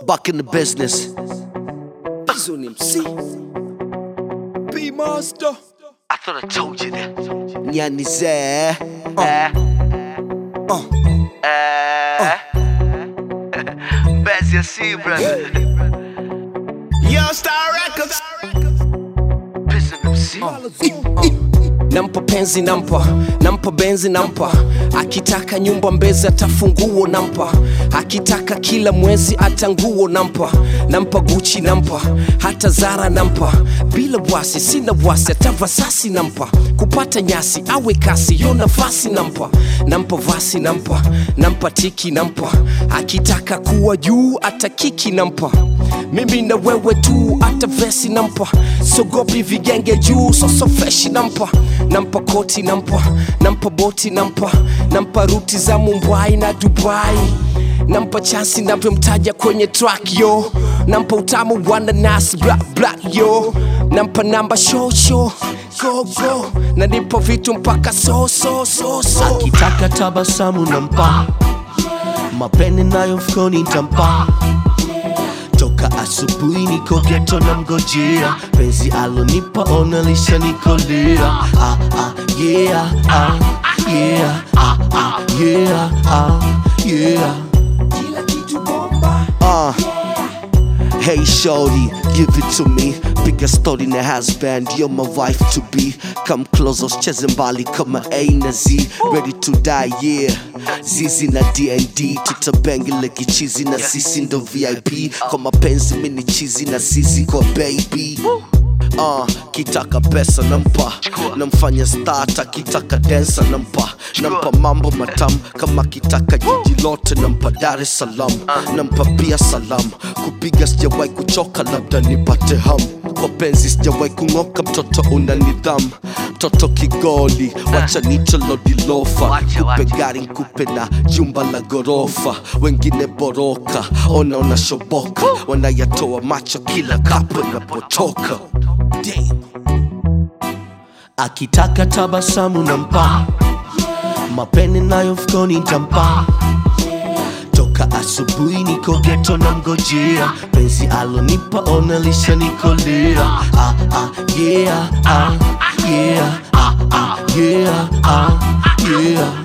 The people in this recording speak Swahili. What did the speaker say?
back in the business. Bizo ni MC P Master I thought I told you that. Nyani Zee. Eh. Uh. Eh. Best you see, brother. Young Star Records Pissing them see. nampa penzi nampa nampa benzi nampa akitaka nyumba mbezi atafunguo nampa akitaka kila mwezi hata nguo nampa nampa guchi nampa hata zara nampa bila wasi sina wasi hata vasasi nampa kupata nyasi awe kasi yo nafasi nampa nampa vasi nampa nampa tiki nampa akitaka kuwa juu hata kiki nampa mimi na wewe tu hata vesi nampa sogopi vigenge juu soso freshi nampa nampa koti nampa nampa boti nampa nampa ruti za mumbai na dubai nampa chansi navyomtaja kwenye track yo nampa utamu wananas black black yo nampa namba show show go go na nipo vitu mpaka so so so so akitaka tabasamu nampa mapene nayo mfukoni ntampa toka asubuhi niko geto na mgojea penzi alonipa onalisha nikolia ah, ah, yeah, ah, yeah, ah, ah, yeah, ah, yeah. Uh. Hey shorty, give it to me. Piga story na husband, you're my wife to be. Come close, usicheze mbali kama A na Z. Ready to die, yeah. Zizi na DND, tutabengele kichizi na sisi ndo VIP. Kwa mapenzi mini chizi na sisi kwa baby. Uh, kitaka pesa nampa namfanya stata kitaka densa nampa nampa mambo matamu kama kitaka jiji lote nampa dar es salaam nampa pia salam kupiga sijawai kuchoka labda nipate ham kwa penzi sijawai kung'oka mtoto una nidhamu mtoto kigoli wacha nicholodilofa Wacha, kupe wacha. gari nkupe na jumba la gorofa wengine boroka ona unashoboka wanayatoa macho kila kapo inapotoka Damn. akitaka tabasamu nampa mapene nayo mfukoni ntampa toka asubuhi niko geto na mgojea penzi alonipa onalisha nikolia ah, ah, yeah, ah, yeah, ah, ah, yeah, ah, yeah.